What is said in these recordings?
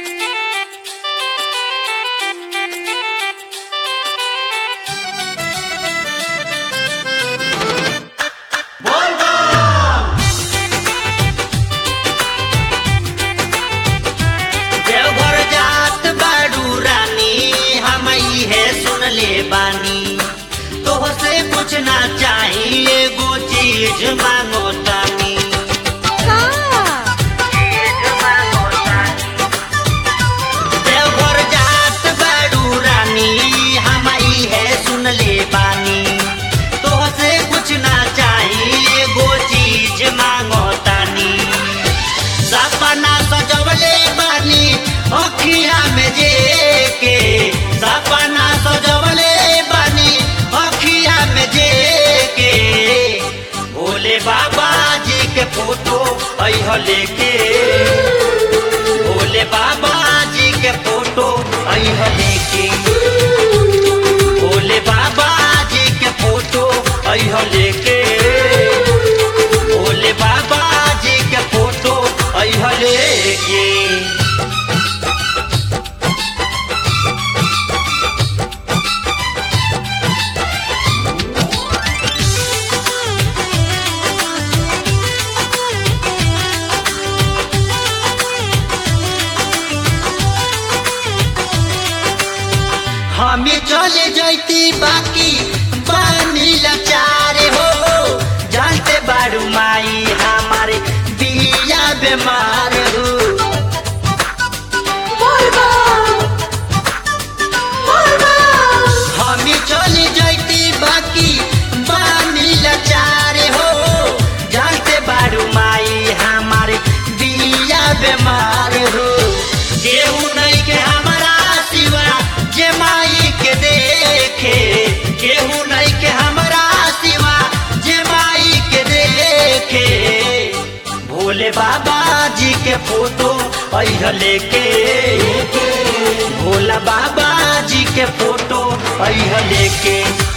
देवघर जात बाड़ू रानी हम है सुन ले बानी तोहसे कुछ ना चाहिए एगो चीज मांगो तानी चीज मांगो तानी। देवघर जात बाड़ू रानी हम है सुन ले बानी तोहसे कुछ ना चाहिए एगो चीज मांगो तानी सपना सजवले बानी अखिया में जे के सपना सजवले बानी अखिया में जे के भोले बाबा जी के फोटो अह लेके भोले बाबा जी के फोटो अह लेके भोले बाबा जी के फोटो अह लेके भोले बाबा जी के फोटो अह लेके हमें चले जैती बाकी बानी लाचारे हो जानते बारू माई हमारे बिया बीमार हो हमें चले जैती बाकी बानी लाचारे हो जानते बारू माई हमारे बिया बीमार हो केहू नहीं के हमारा सिवा जे माई के देखे केहू नहीं के हमारा सिवा जे माई के देखे भोले बाबा जी के फोटो अह लेके भोला बाबा जी के फोटो अह लेके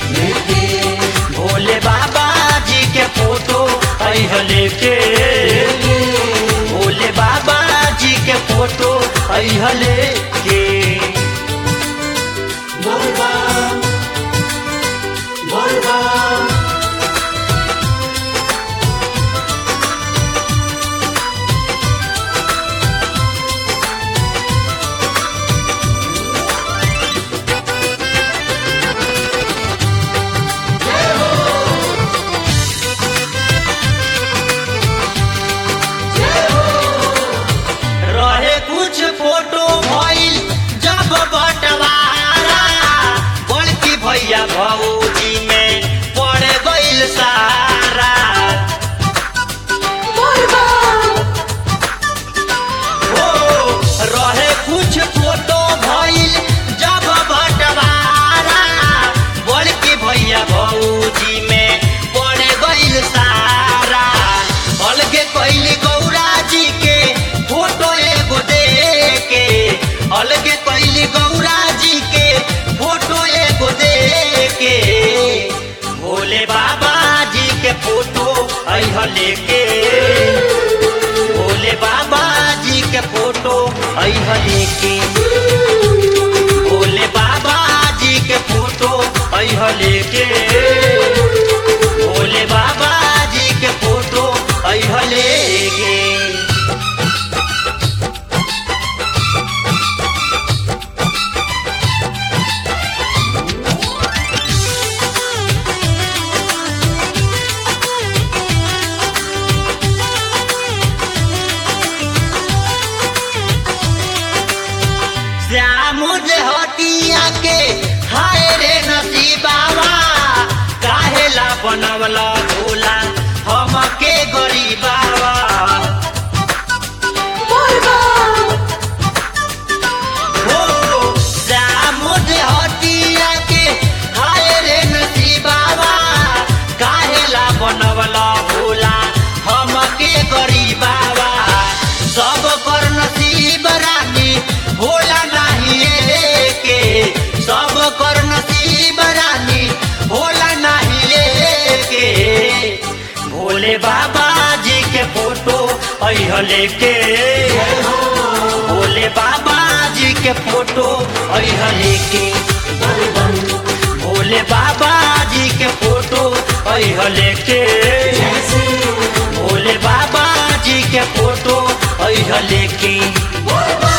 भोले बाबा जी के फोटो अह लेके भोले बाबा जी के फोटो अह लेके रहे कुछ फोटो भइल जब बंटवारा बड़की भैया भौजी में पड़ गइल सारा हो रहे कुछ फोटो भइल जब बंटवारा बड़की भैया भौजी में पड़ गइल सारा अलगे कैली गौरा जी के फोटो एगो दे के अलगे कैली गौरा जी के फोटो एगो दे के भोले बाबा जी के फोटो अह लेके भोले बाबा जी के फोटो अह लेके भोले बाबा जी के फोटो अह लेके भोले बाबा जी के फोटो अह लेके श्याम जे हटिया के हाय रे नसीबावा काहेला बनवला भोला हमके गरीबावा हो श्याम जे हटिया के हाय रे नसीबावा काहेला बनवला भोला हमके गरीबावा सब कर नसीब रानी भोला नहीं के सब कर नसीब रानी भोला नहीं के भोले बाबा जी के फोटो अह लेके भोले बाबा के फोटो अह लेके भोले बाबा जी के फोटो अह लेके भोले बाबा जी के फोटो अह लेके